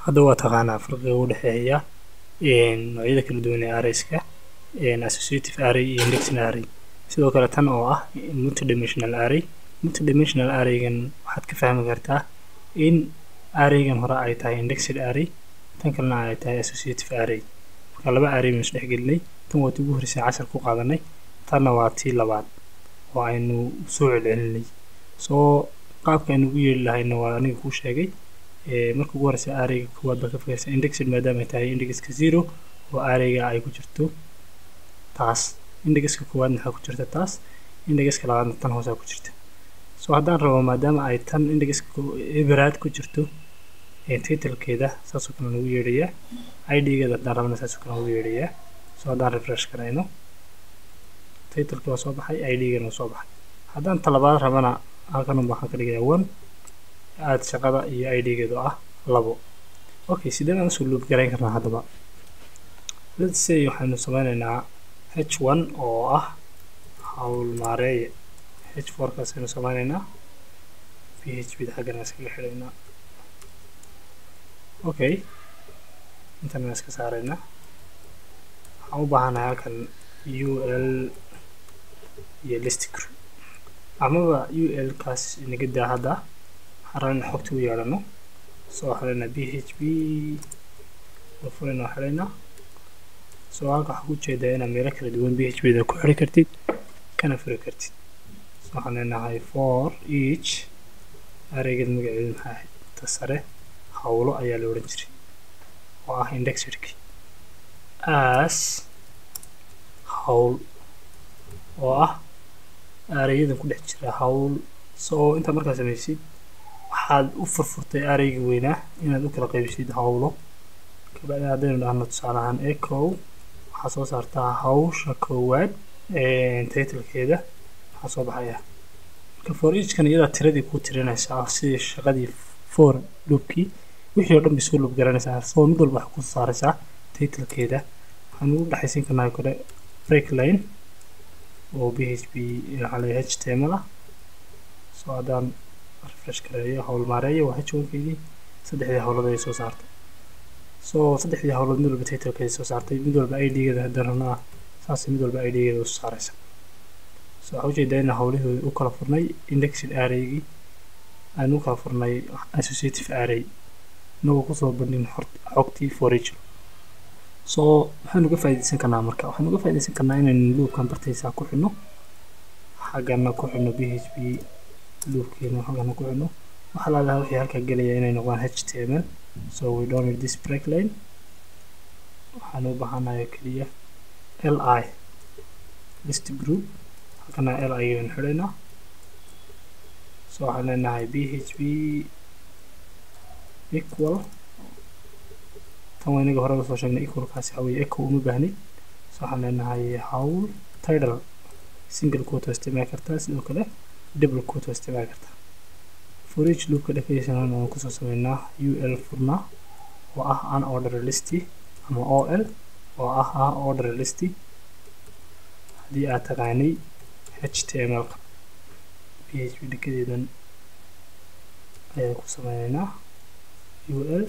hadda waa taqaanaa farqiga u dhexeeya noocyada kala duwan ee arrayska associative array iyo indexing array sidoo kale tan oo ah multidimensional array multidimensional arraygan waxaad ka fahmi kartaa in arraygan hore ay tahay indexed array tan kalena ay tahay associative array marka laba array baynu isdhexgelinay tan waa tii ugu horreysay cashar ku qaadanay tanna waa tii labaad oo aynu soo celcelinay soo qaabka aynu ugu yeeli lahayna waa aniga kuu sheegay marka ugu horreysa arrayga koowaad baa ka fogeysa indexed maadaama ay tahay indexka zero oo arrayga ay ku jirto taas indexka koowaad maxaa ku jirta taas indexka labaadna tan hoosaa ku jirta soo haddaan rabo maadaama ay tan indexka eberaad ku jirto titlkeeda saasoo kale lagu yeedhayaa idgeeda haddaan rabana saasoo kale lagu yeedhayaa soo haddaan refresh garayno titleka waa soo baxay idgana waa soo baxay haddaan talabaad rabana halkan waxaan ka dhigayaa one aad shaqada iyo idgeedu ah labo okay sidee baan usoo loop garayn karnaa haddaba let's say waxaynu sameynaynaa h one oo ah hawl maareeye h four kaas aynu sameynaynaa p h b da xaggana iskaga xidhaynaa okay intana iska saaraynaa waxaan u baahanahay halkan u l iyo list group amaba u l kaas inaga daa hadda waxaan rabaa in xogta u yeedhano soo waxaan leenahay b h b oo furayna waxaan leenahay soo halka waxaa ku jeedaa inaad meelo kala duwan b h b da ku xiri kartid kana furi kartid so waxaan leenahay for each arraygeed magaceedu maxaa ahayd ta sare hawlo ayaa la odhan jiray oo ah indexedki as hawl oo ah arrayyadan ku dhex jira hawl soo intaa markaa samaysid waxaad u furfurtay arraygii weynaa inaad u kala qaybisid hawlo kabacdi haddaynu dhahno tusaale ahaan echo waxaa soo saartaa hawsha koowaad titlkeeda waxaa soo baxaya marka for eachkan iyadaa tiradii kuu tirinaysaa sidii shaqadii for loopkii wixii oo dhan bay soo loop garanaysaa soo mid walba waxaa ku saaraysaa titlkeeda waxaan ugu dhexaysiin karnaa kore break line oo b h p waxaa leeyahay h tml ah soo haddaan refresh gareeyo hawl maareeyo waa h onkeydii saddexdii hawlood ayay soo saartay soo saddexdii hawlood mid walba titlkeeda soo saartay mid walba idgeeda haddaan rabnaa saas mid walba idgeeda usoo saaraysa so waxaa ujeedaa in hawlihii u kala furnay indexed arraygii aan u kala furnay associative array inagoo kusoo bandhin xogtii forage so waxaanu uga faa'iidaysan karnaa marka waxaanu uga faa'iidaysan karnaa inaynu loopkan bartaysaa ku xidhno xaggana ku xidhno b h p loopkeena xaggana ku xidhno waxaa laalaha wixii halkaa gelaya inay noqdaan h t m l so we don't need this break line waxaan u baahanayo keliya l i list group halkana l i ayaynu xidhaynaa so waxaan leenahay b h p equal tan waa inaga hore usoo sheegnay equalkaasi waxaa weeye echo uma baahnid so waxaan leenahay hawl title single quote waa isticmaali kartaa sidoo kale double quote waa isticmaali kartaa for each loopka definition aan kusoo sameynaa ul furnaa oo ah unorder listy ama ol oo ah unorder listy haddii aad taqaanay html-ka p h p dhekadeedan ayaan ku sameyneynaa ul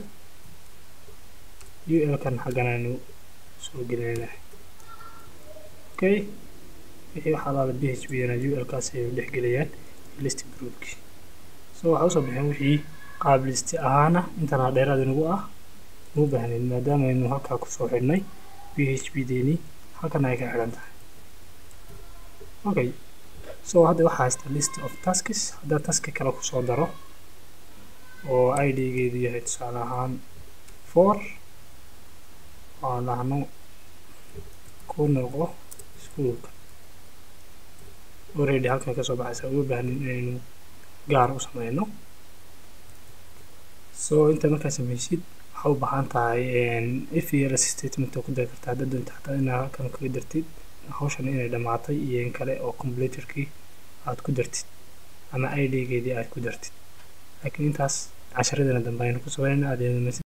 ul-kan xaggan aynu soo gelinayna okay wixii waxaa laala b h p na ul-kaas ayay dhex gelayaan list groupkii so waxaa usoo bixin wixii qaab listi ahaana intanaa dheeraad inagu ah uma baahnayn maadaama aynu halkaa kusoo xidhnay b h p deeni halkan ay ka xidhan tahay okay so hadda waxaa haysta list of taskis haddaan taski kale kusoo daro oo idgeedu yahay tusaale ahaan four aan dhahno ku noqo iskuulka already halkan kasoo baxaysa uma baahnin inaynu gaar u sameyno so inta markaa sameysid waxaa u baahan tahay if iyo ls statement oo ku dari karta haddaad doonta xataa inaa halkan kaga dartid hawshan inay dhammaatay iyo in kale oo computerkii aad ku dartid ama idgeedii aad ku dartid laakiin intaas casharadana dambe aynu ku sameynayna aad